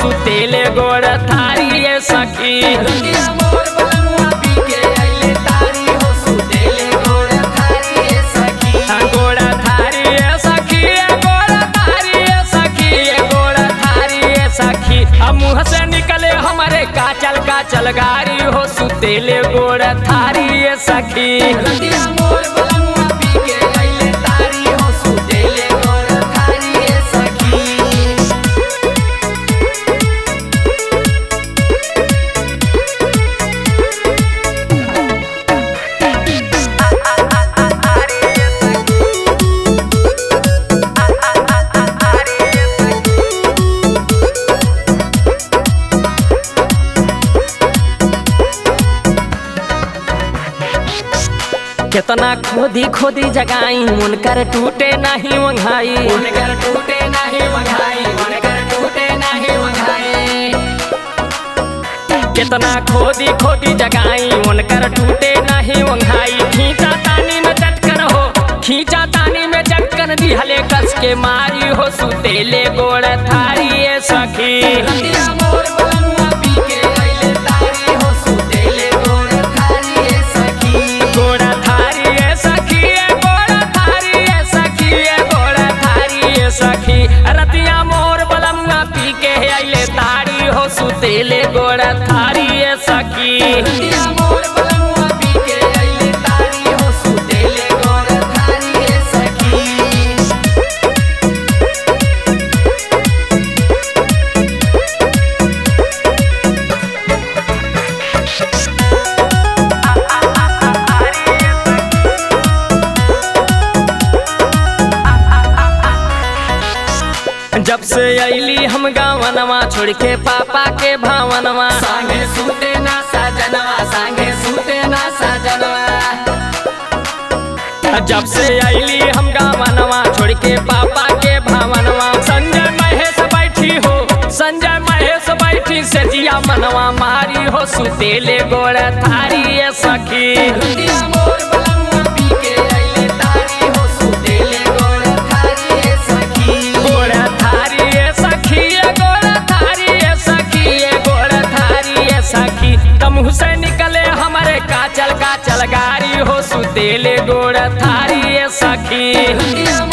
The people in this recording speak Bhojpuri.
सुतेले गोड़ थारी ए सखी रतिया मोर बलमुआ पी के अइले तारी हो सुतेले गोड़ थारी ए सखी गोड़ थारी ए सखी ए गोड़ थारी ए सखी ए गोड़ थारी ए सखी अब मुँह से निकले हमारे काचल काचल गारी हो सुतेले गोड़ थारी ए सखी रतिया मोर बलमुआ पी के अइले तारी हो सुतेले गोड़ थारी ए सखी कितना खोदी खोदी जगाई मुनकर टूटे नहीं वंघाई उनकर टूटे नाही वघाई उनकर टूटे नाही वघाई कितना खोदी खोदी जगाई उनकर टूटे नहीं वंघाई खींचा तानी में चटकन हो खींचा तानी में चटकन दिहले कस के मारी हो सुतेले गोड़ थारी ए सखी रतिया मोर बलमुआ पी के अइले तारी हो सुतेले गोड़ थारी ए सखी गोड़ थारी ए सखी ए गोड़ थारी ए सखी ए गोड़ थारी ए सखी रतिया मोर बलमुआ पी के अइले तारी हो सुतेले गोड़ थारी ए सखी रतिया मोर बलमुआ पी के अइले तारी हो सुतेले गोड़ थारी ए सखी जब से अली हम गावनवा छोड़ के पापा के भावनवा संगे सूते ना सजनवा संगे सूते ना सजनवा जब से अली हम गावनवा छोड़ के पापा के भावनवा संजय महेश बैठी हो संजय महेश बैठी से जिया मनवा मारी हो सुतेले गोड़ थारी ए सखी रतिया मोर बलमुआ पी के अइले तारी हो सुतेले गोड़ थारी ए सखी गोड़ थारी ए सखी ए गोड़ थारी ए सखी ए गोड़ थारी ए सखी तमुह से निकले हमारे काचल काचल गारी हो सुतेले गोड़ थारी ए सखी रतिया